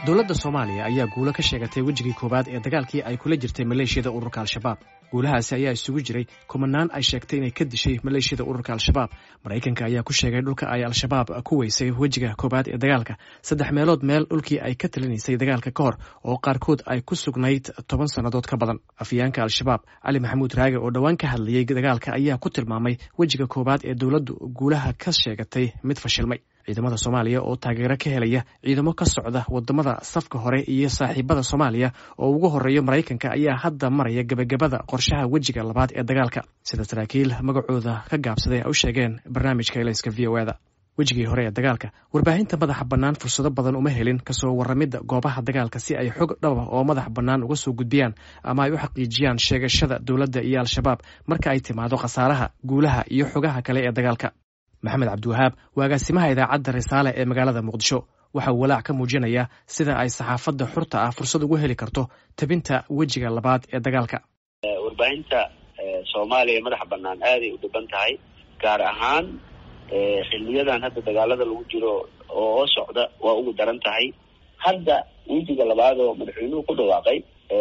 dowladda soomaaliya ayaa guulo ka sheegatay wejigii koowaad ee dagaalkii ay kula jirtay maleeshiyada ururka al-shabaab guulahaasi ayaa isugu jiray kumanaan ay sheegtay inay ka dishay maleeshiyada ururka al-shabaab maraykanka ayaa ku sheegay dhulka ay al-shabaab ku weysay wejiga koowaad ee dagaalka saddex meelood meel dhulkii ay ka talinaysay dagaalka ka hor oo qaarkood ay ku sugnayd toban sannadood ka badan afyaanka al-shabaab cali maxamuud raage oo dhowaan ka hadlayey dagaalka ayaa ku tilmaamay wejiga koowaad ee dowladdu guulaha ka sheegatay mid fashilmay ciidamada soomaaliya oo taageero ka helaya ciidamo ka socda wadamada safka hore iyo saaxiibada soomaaliya oo ugu horeeya maraykanka ayaa hadda maraya gebagabada qorshaha wejiga labaad ee dagaalka sida saraakiil magacooda ka gaabsaday ay u sheegeen barnaamijka elayska v o eda wejigii hore ee dagaalka warbaahinta madaxa bannaan fursado badan uma helin kasoo warramidda goobaha dagaalka si ay xog dhaba oo madax bannaan uga soo gudbiyaan ama ay u xaqiijiyaan sheegashada dowladda iyo al-shabaab marka ay timaado khasaaraha guulaha iyo xogaha kale ee dagaalka maxamed cabdiwahaab waa agaasimaha idaacadda risaale ee magaalada muqdisho waxa uu walaac ka muujinayaa sida ay saxaafadda xurta ah fursad ugu heli karto tabinta wejiga labaad ee dagaalka warbaahinta soomaaliya madaxa bannaan aaday u dhiban tahay gaar ahaan xiliyadan hadda dagaalada lagu jiro oo socda waa ugu daran tahay hadda wejiga labaad oo madaxweynuhu ku dhawaaqay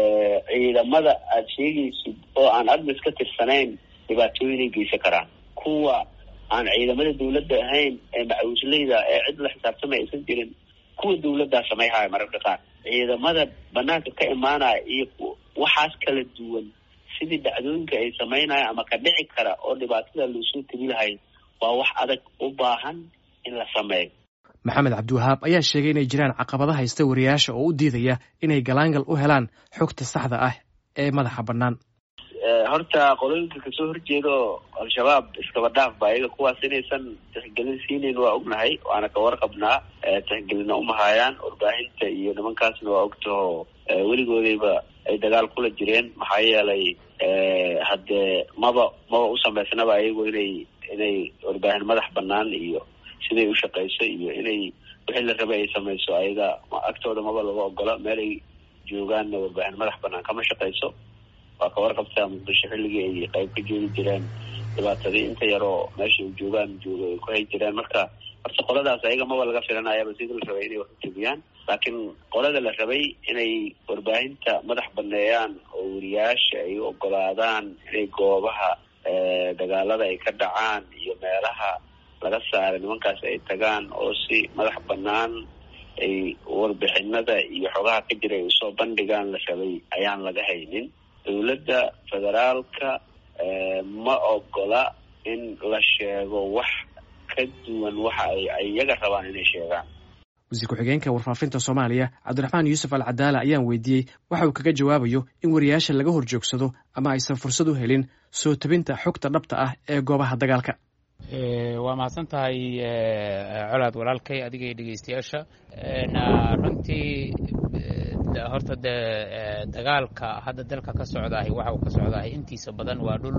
ciidamada aada sheegaysid oo aan admis ka tirsanayn dhibaatooyinay geysan karaan kuwa aan ciidamada dawladda ahayn ee macawisleyda ee cid la xisaabtamay aysan jirin kuwa dawladdaa samayhaya mararka qaar ciidamada banaanka ka imaanaya iyo waxaas kala duwan sidii dhacdooyinka ay samaynaya ama ka dhici kara oo dhibaatada loosoo tegi lahay waa wax adag u baahan in la sameeyo maxamed cabdiwahaab ayaa sheegay inay jiraan caqabado haysta wariyaasha oo u diidaya inay galaangal u helaan xogta saxda ah ee madaxa bannaan horta qolooyinka kasoo horjeedo al-shabaab iskaba dhaaf ba iyaga kuwaas inaysan tixgelin siinayn waa ognahay waana ka warqabnaa tixgelina umahayaan warbaahinta iyo nimankaasna waa ogtaho weligoodayba ay dagaal kula jireen maxaa yeelay haddee maba maba u samaysnaba ayagu inay inay warbaahin madax banaan iyo siday u shaqeyso iyo inay wixii la rabay ay samayso ayaga agtooda maba laga ogola meel ay joogaanna warbaahin madax banaan kama shaqeyso waa ka warqabtaa muqdisho xilligii ay qayb ka joogi jireen dhibaatadii inta yaroo meesha ay joogaan jooga ay ku hay jireen marka horta qoladaas ayaga maba laga filanayaba sidii la rabay inay wax u jebiyaan laakiin qolada la rabay inay warbaahinta madax baneeyaan oo wariyaasha ay u ogolaadaan inay goobaha dagaalada ay ka dhacaan iyo meelaha laga saaray nimankaas ay tagaan oo si madax banaan ay warbixinada iyo xogaha ka jira ay usoo bandhigaan la rabay ayaan laga haynin dowladda federaalka ma ogola in la sheego wax ka duwan waxa ay iyaga rabaan inay sheegaan wasiir ku-xigeenka warfaafinta soomaaliya cabdiraxmaan yuusuf al cadaala ayaan weydiiyey waxa uu kaga jawaabayo in wariyaasha laga hor joogsado ama aysan fursad u helin soo tabinta xogta dhabta ah ee goobaha dagaalka waa mahadsan tahay colaad walaalkay adiga iyo dhegeystayaasha runtii horta de dagaalka hadda dalka ka socdaahay waxa uu ka socdaahay intiisa badan waa dhul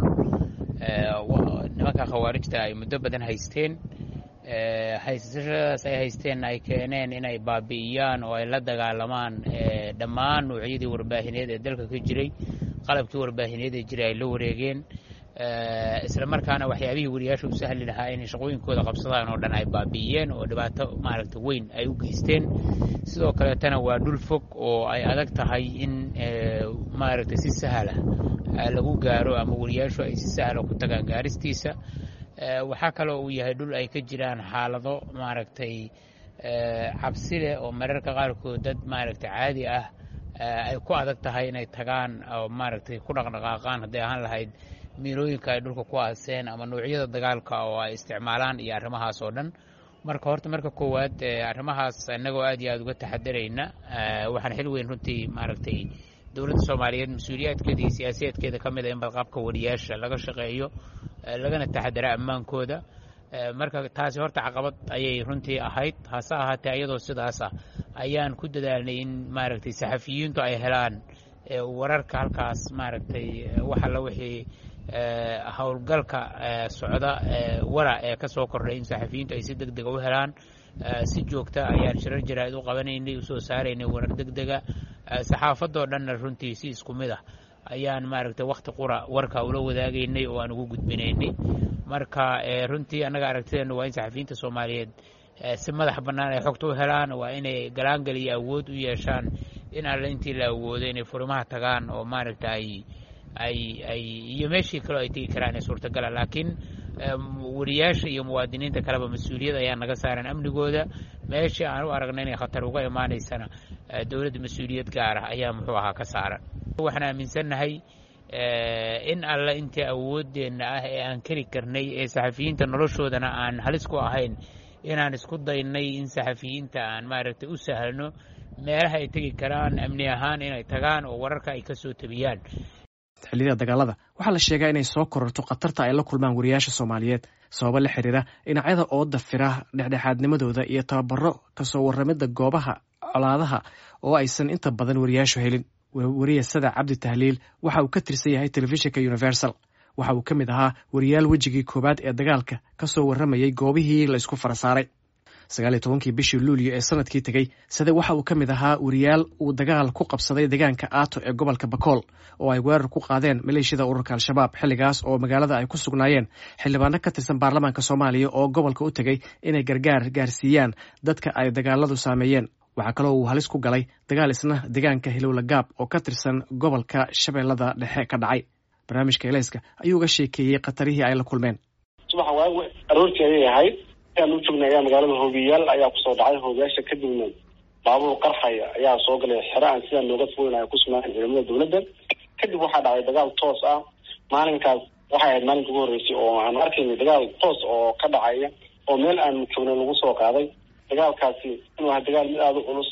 nimanka khawaarijta ay muddo badan haysteen haysashadaas ay haysteenna ay keeneen inay baabi'iyaan oo ay la dagaalamaan dhammaan noocyadii warbaahineed ee dalka ka jiray qalabkii warbaahineed ee jiray ay la wareegeen isla markaana waxyaabihii wariyaasha u sahli lahaa inay shaqooyinkooda qabsadaan oo dhan ay baabi'iyeen oo dhibaato maaragta weyn ay u geysteen sidoo kaleetana waa dhul fog oo ay adag tahay in maaragta si sahla lagu gaaro ama wariyaashu ay si sahla ku tagaan gaaristiisa waxaa kaloo uu yahay dhul ay ka jiraan xaalado maaragtay cabsi leh oo mararka qaarkood dad maaragtay caadi ah ay ku adag tahay inay tagaan oo maaragtay ku dhaqdhaqaaqaan hadday ahaan lahayd miilooyinka ay dhulka ku aaseen ama noocyada dagaalka oo ay isticmaalaan iyo arrimahaas oo dhan marka horta marka koowaad arrimahaas innagoo aad iyo aada uga taxadarayna waxaan xil weyn runtii maaragtay dowladda soomaaliyeed mas-uuliyaadkeeda iyo siyaasiyaadkeeda ka mid a in badqabka wariyaasha laga shaqeeyo lagana taxadara ammaankooda marka taasi horta caqabad ayay runtii ahayd hase ahaatee ayadoo sidaasa ayaan ku dadaalnay in maaragtay saxafiyiintu ay helaan wararka halkaas maaragtay wax alla wixii howlgalka socda wara ee ka soo kordhay in saxafiyiintu ay si deg dega u helaan si joogta ayaan shirar jaraa'id u qabanaynay usoo saaraynay warar deg dega saxaafadoo dhanna runtii si isku mid ah ayaan maaragtay wakhti qura warka ula wadaagaynay oo aan ugu gudbinaynay marka runtii annaga aragtideennu waa in saxafiyiinta soomaaliyeed si madax bannaan ay xogta u helaan waa inay galaangal iyo awood u yeeshaan in alle intii la awoodo inay furimaha tagaan oo maaragta ay ay ay iyo meeshii kaleo ay tegi karaan ee suurtagala laakiin wariyaasha iyo muwaadiniinta kaleba mas-uuliyad ayaa naga saaran amnigooda meeshii aan u aragna inay khatar uga imaanaysana dowladda mas-uuliyad gaar ah ayaa muxuu ahaa ka saaran waxaan aaminsannahay in alle intii awooddeenna ah ee aan keri karnay ee saxafiyiinta noloshoodana aan halis ku ahayn inaan isku daynay in saxafiyiinta aan maaragtay u sahlno meelaha ay tegi karaan amni ahaan inay tagaan oo wararka ay ka soo tabiyaan xilliyada dagaalada waxaa la sheegaa inay soo kororto khatarta ay la kulmaan wariyaasha soomaaliyeed sababo la xiriira dhinacyada ooda fira dhexdhexaadnimadooda iyo tababaro kasoo warramidda goobaha colaadaha oo aysan inta badan wariyaashu helin weriye sada cabdi tahliil waxa uu ka tirsan yahay telefishinka universal waxa uu ka mid ahaa wariyaal wejigii koowaad ee dagaalka ka soo warramayay goobihii la isku fara saaray sagaal iyo tobankii bishii luulyo ee sanadkii tegey sade waxa uu ka mid ahaa wariyaal uu dagaal ku qabsaday deegaanka aato ee gobolka bakool oo ay weerar ku qaadeen maleeshiyada ururka al-shabaab xilligaas oo magaalada ay ku sugnaayeen xildhibaano ka tirsan baarlamaanka soomaaliya oo gobolka u tegey inay gargaar gaarsiiyaan dadka ay dagaaladu saameeyeen waxaa kaloo uu halis ku galay dagaal isna deegaanka hilowla gaab oo ka tirsan gobolka shabeellada dhexe ka dhacay barnaamijka eleyska ayuu uga sheekeeyey khatarihii ay la kulmeen subax waawe aroortii ayay ahayd ayaan u joognay ayaa magaalada hoobiyaal ayaa kusoo dhacay hoobiyaasha kadibna baabuur qarxaya ayaa soo galay xero aan sidaa nooga fogeyn ay ku sugnaayeen ciidamada dowladda kadib waxaa dhacay dagaal toos ah maalinkaas waxay ahayd maalinka ugu horreysay oo aan arkaynay dagaal toos oo ka dhacaya oo meel aan joognay lagu soo qaaday dagaalkaasi inuu aha dagaal mid aada u culus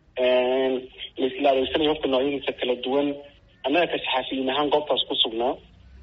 laisla adeegsanaya hofka noocyadiisa kala duwan annaga ka saxaafiyiin ahaan goobtaas ku sugnaa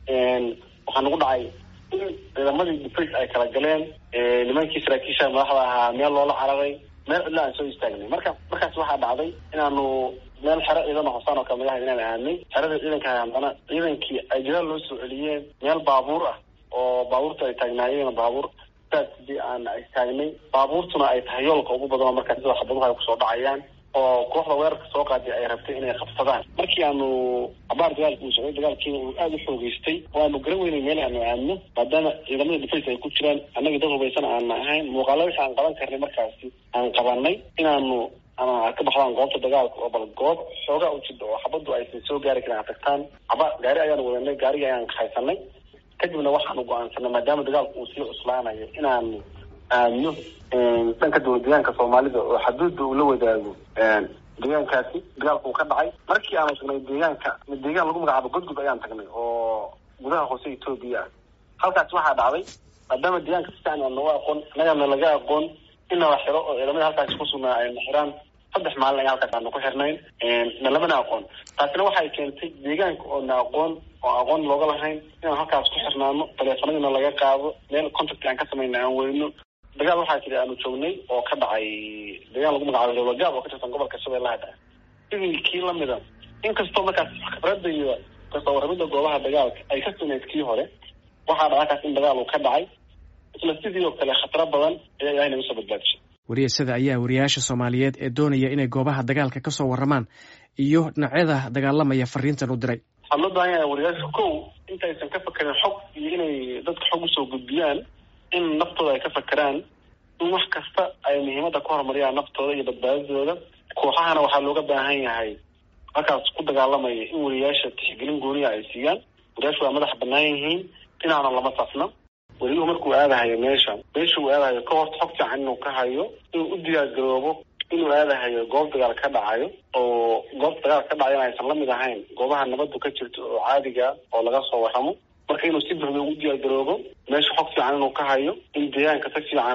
waxaa nagu dhacay in ciidamadii defence ay kala galeen nimankii saraakiisha madaxda ahaa meel loola cararay meel cidla aan soo istaagnay marka markaas waxaa dhacday inaanu meel xero ciidan hosaan oo kale magaha inaan aadnay xerada ciidanka haddana ciidankii ay jadaal loo soo celiyeen meel baabuur ah oo baabuurta ay taagnaayeen baabuur saasdii aan istaagnay baabuurtuna ay tahay yoolka ugu badan markaa sida xabaduhu ay kusoo dhacayaan oo kooxda weerarka soo qaaday ay rabtay inay qabsadaan markii aanu abaar dagaalka uu socday dagaalkiina uu aada u xoogeystay oo aanu garan weynay meel aanu aadno maadaama ciidamada defence ay ku jiraan annagii dad hubaysan aana ahayn muuqaalo wixii aan qaban karnay markaasi aan qabanay inaanu ama ka baxdaan goobta dagaalka oo bal goob xoogaa u jida oo xabaddu aysan soo gaari karin ad tagtaan aba gaari ayaanu wadanay gaarigii ayaan haysanay kadibna waxaanu go-aansanay maadaama dagaalku uu sii cuslaanayo inaanu aadno dhanka dowlad deegaanka soomaalida oo xaduudda uu la wadaago deegaankaasi dagaalku uu ka dhacay markii aanu tagnay deegaanka deegaan lagu magacaabo godgud ayaan tagnay oo gudaha hoose etoobiya ah halkaasi waxaa dhacday maadaama deegaanka si fiican aan nooga aqoon annagana laga aqoon in nala xiro oo ciidamada halkaasi ku sugnaa ay na xiraan saddex maalin ayaa halkaas aanu ku xirnayn na lamana aqoon taasina waxay keentay deegaanka oo na aqoon oo aqoon looga lahayn inaan halkaas ku xirnaano taleefanadina laga qaado meel contact aan ka samayna aan weyno dagaal waxaa jira aanu joognay oo ka dhacay deegaan lagu magacaabo lowlagaab oo ka tirsan gobolka shabeellaha dhexe sidii kii lamida inkastoo markaas khibradda iyo kasoo warramidda goobaha dagaalka ay ka sunayd kii hore waxaa dhaca halkaas in dagaal uu ka dhacay isla sidii oo kale khataro badan ayaa ilahay naga soo badbaadishay wariyasada ayaa wariyaasha soomaaliyeed ee doonaya inay goobaha dagaalka ka soo warramaan iyo dhinacyada dagaalamaya fariintan u diray waxaa loo baahan yahay wariyaasha kow intaysan ka fakerin xog iyo inay dadka xog usoo gudbiyaan in naftooda ay ka fakeraan in wax kasta ay muhiimadda ka horumariyaan naftooda iyo badbaadadooda kooxahana waxaa looga baahan yahay halkaas ku dagaalamaya in wariyaasha tixgelin gooniya ay siiyaan wariyaashu waa madax banaan yihiin dhinaana lama safna weliyuhu markuu aadahayo meesha meesha uu aadahayo ka horta xog fiican inuu ka hayo inuu u diyaargaroobo inuu aadahayo goob dagaal ka dhacayo oo goobta dagaal ka dhacayona aysan lamid ahayn goobaha nabaddu ka jirto oo caadiga oo laga soo warramo marka inuu si buuxda ugu diyaargaroobo meesha xog fiican inuu ka hayo in deegaanka si fiican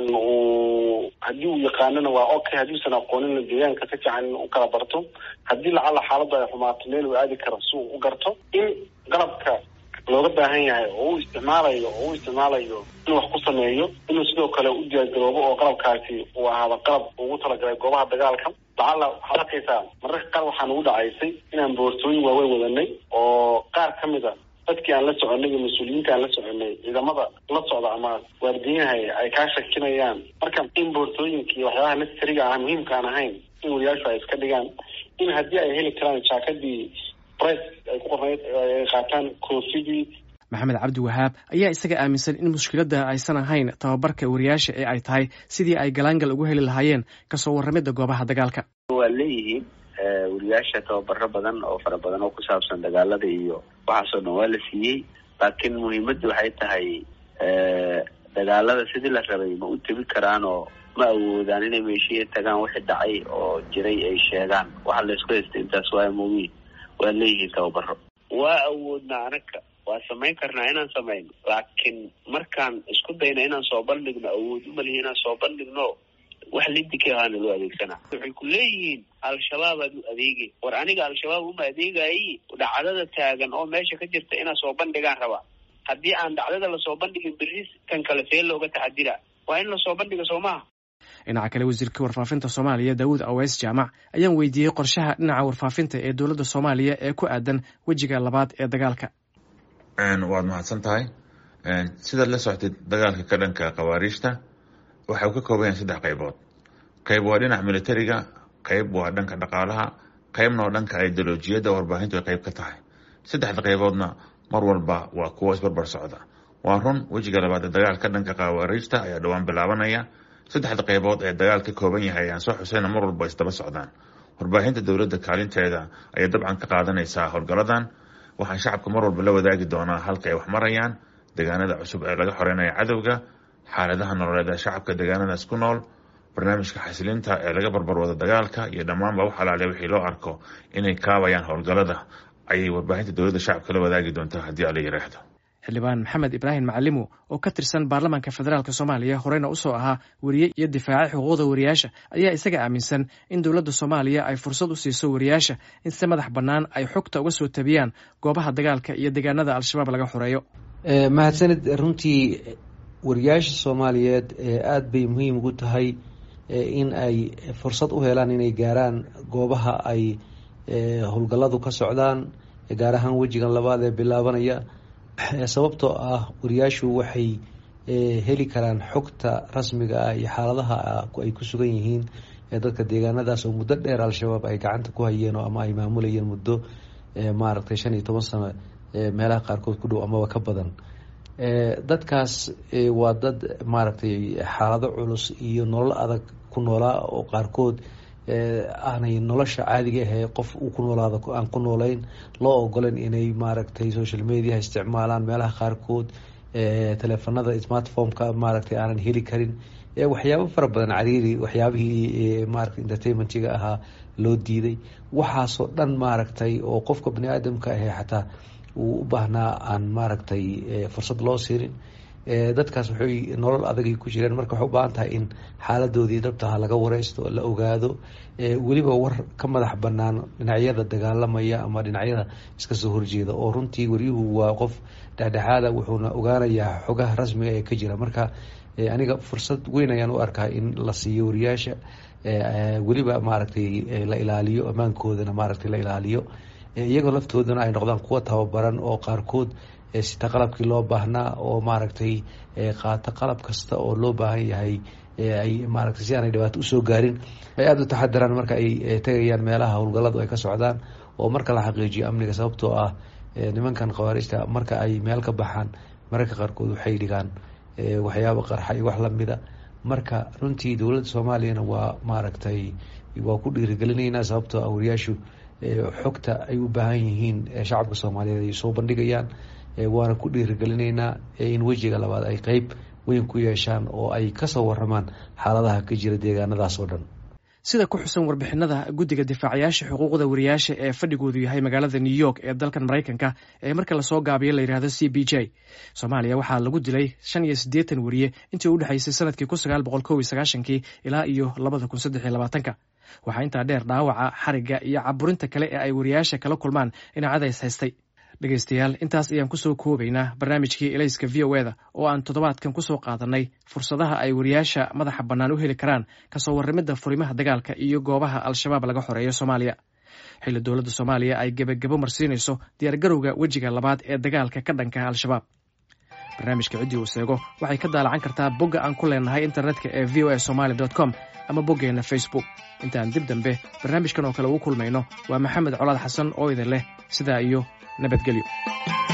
uu haddii uu yaqaanona waa okay haddiusan aqoonina deegaanka si fiican in u kala barto haddii lacalla xaaladdu ay xumaato meel uu aadi karo si uu u garto in qalabka looga baahan yahay oo u isticmaalayo oo u isticmaalayo inuu wax ku sameeyo inuu sidoo kale u diyaargaroobo oo qalabkaasi uu ahaado qalab ugu talagalay goobaha dagaalka lacalla waxaad arkaysaa mararka qaar waxaa nagu dhacaysay inaan boortooyin waaweyn wadanay oo qaar ka mid a dadkii aan la soconay iyo mas-uuliyiinta aan la soconay ciidamada la socda ama waardiyaha ay kaa shakinayaan marka in boortooyinka iyo waxyaabaha necessariga ah muhiimka aan ahayn in wariyaashu ay iska dhigaan in haddii ay heli karaan jaakadii price ay ku qornayd ay qaataan koofidii maxamed cabdi wahaab ayaa isaga aaminsan in mushkiladda aysan ahayn tababarka wariyaasha ee ay tahay sidii ay galaangal ugu heli lahaayeen kasoo warramidda goobaha dagaalka waa leeyihiin wariyaasha tababaro badan oo fara badan oo ku saabsan dagaalada iyo waxaasoo dhan waa la siiyey laakiin muhiimaddu waxay tahay dagaalada sidii la rabay ma u tebi karaan oo ma awoodaan inay meeshiya tagaan wixii dhacay oo jiray ay sheegaan waxa laysku haystay intaas waa mugiin waa leeyihiin tababaro waa awoodnaa anaga waa samayn karnaa inaan samayno laakiin markaan isku dayna inaan soo bandhigno awood umalihi inaan soo bandhigno wax lidika ahaana loo adeegsanaa waxay ku leeyihiin al-shabaabaad u adeegay war aniga al-shabaab uma adeegayi dhacdada taagan oo meesha ka jirta inaan soo bandhigaan rabaa haddii aan dhacdada lasoo bandhigin berris kan kale see looga taxadira waa in lasoo bandhiga soo maha dhinaca kale wasiirka warfaafinta soomaaliya daawud aweys jaamac ayaan weydiiyey qorshaha dhinaca warfaafinta ee dowladda soomaaliya ee ku aadan wejiga labaad ee dagaalka waad mahadsan tahay sidaad la soctid dagaalka ka dhanka khawaariijta waxa uu ka kooban yahay saddex qaybood qayb waa dhinaca militariga qayb waa dhanka dhaqaalaha qaybna waa dhanka ideolojiyadda warbaahintu ay qayb ka tahay saddexda qayboodna mar walba waa kuwo isbarbar socda waa run wejiga labaad ee dagaalka dhanka khawaariijta ayaa dhowaan bilaabanaya saddexda qaybood ee dagaal ka kooban yahay ayaan soo xusayna mar walba isdaba socdaan warbaahinta dowladda kaalinteeda ayay dabcan ka qaadanaysaa howlgaladan waxaan shacabka mar walba la wadaagi doonaa halka ay wax marayaan deegaanada cusub ee laga xoreynaya cadowga xaaladaha nololeed ee shacabka deegaanadaas ku nool barnaamijka xasilinta ee laga barbarwado dagaalka iyo dhammaanba wax alaale wixii loo arko inay kaabayaan howlgalada ayay warbaahinta dowladda shacabka la wadaagi doontaa haddii ala yiraahdo xildhibaan maxamed ibraahim macalimo oo ka tirsan baarlamaanka federaalk soomaaliya horeyna usoo ahaa weriye iyo difaaca xuquuqda wariyaasha ayaa isaga aaminsan in dowladda soomaaliya ay fursad u siiso wariyaasha in si madax bannaan ay xogta uga soo tabiyaan goobaha dagaalka iyo deegaanada al-shabaab laga xoreeyo mahadsanid runtii wariyaasha soomaaliyeed aada bay muhiim ugu tahay in ay fursad u helaan inay gaaraan goobaha ay howlgalladu ka socdaan gaar ahaan wejigan labaad ee bilaabanaya sababtoo ah wariyaashu waxay heli karaan xogta rasmiga ah iyo xaaladaha ay ku sugan yihiin dadka deegaanadaas oo muddo dheer al-shabaab ay gacanta ku hayeen ama ay maamulayeen muddo maaragtay shan iyo toban sano meelaha qaarkood ku dhow amaba ka badan dadkaas waa dad maaragtay xaalado culus iyo nolol adag ku noolaa oo qaarkood aanay nolosha caadiga ahee qof uu ku noolaado aan ku noolayn loo ogolan inay maaragtay social mediaha isticmaalaan meelaha qaarkood teleefanada smartphomeka maaragtay aanan heli karin waxyaabo fara badan cariiri waxyaabihii maarata entertainmentiga ahaa loo diiday waxaasoo dhan maaragtay oo qofka bani aadamka ahee xataa uu u baahnaa aan maaragtay fursad loo siinin dadkaas waxay nolol adagay ku jireen marka waxay u baahan tahay in xaaladoodii dhabtaha laga wareysto la ogaado weliba war ka madax banaan dhinacyada dagaalamaya ama dhinacyada iska soo horjeeda oo runtii waryuhu waa qof dhexdhexaada wuxuuna ogaanayaa xogaha rasmiga ee ka jira marka aniga fursad weyn ayaan u arkaa in la siiyo wariyaasha weliba maaragtay la ilaaliyo ammaankoodana maaragtay la ilaaliyo iyagoo laftoodana ay noqdaan kuwa tababaran oo qaarkood sita qalabkii loo baahnaa oo maaragtay qaata qalab kasta oo loo baahan yahay ay maaragtay si aanay dhibaato usoo gaarin ay aada u taxadiraan marka ay tegayaan meelaha howlgalladu ay ka socdaan oo marka la xaqiijiyo amniga sababtoo ah nimankan khawaarijta marka ay meel ka baxaan mararka qaarkood waxay dhigaan waxyaaba qarxa iyo wax lamida marka runtii dowladda soomaaliyana waa maaragtay waa ku dhiirigelinaynaa sababtoo ah wariyaashu xogta ay u baahan yihiin shacabka soomaaliyeed ay soo bandhigayaan waana ku dhiirigelinaynaa in wejiga labaad ay qeyb weyn ku yeeshaan oo ay kasoo waramaan xaaladaha ka jira deegaanadaas oo dhan sida ku xusan warbixinada guddiga difaacayaasha xuquuqda wariyaasha ee fadhigoodu yahay magaalada new york ee dalkan maraykanka ee marka lasoo gaabiyo la yidhahdo c b j soomaaliya waxaa lagu dilay shan iyo siddeetan wariye intii u dhexaysay sanadkii kun sagaal boqol kow iyo sagaashankii ilaa iyo labada kun saddex iyo labaatanka waxaa intaa dheer dhaawaca xarigga iyo caburinta kale ee ay wariyaasha kala kulmaan dhinacyada is haystay dhegaystayaal intaas ayaan kusoo koobaynaa barnaamijkii elayska v o eda oo aan toddobaadkan kusoo qaadanay fursadaha ay wariyaasha madaxa bannaan u heli karaan kasoo warramidda furimaha dagaalka iyo goobaha al-shabaab laga xoreeyo soomaaliya xilli dowladda soomaaliya ay gebagabo marsiinayso diyaargarowga wejiga labaad ee dagaalka ka dhanka al-shabaab barnaamijka ciddii uu seego waxay ka daalacan kartaa bogga aan ku leenahay internetka ee v o a somaali com ama boggeenna facebook intaan dib dambe barnaamijkan oo kale ugu kulmayno waa maxamed colaad xasan oo idin leh sidaa iyo nabadgelyo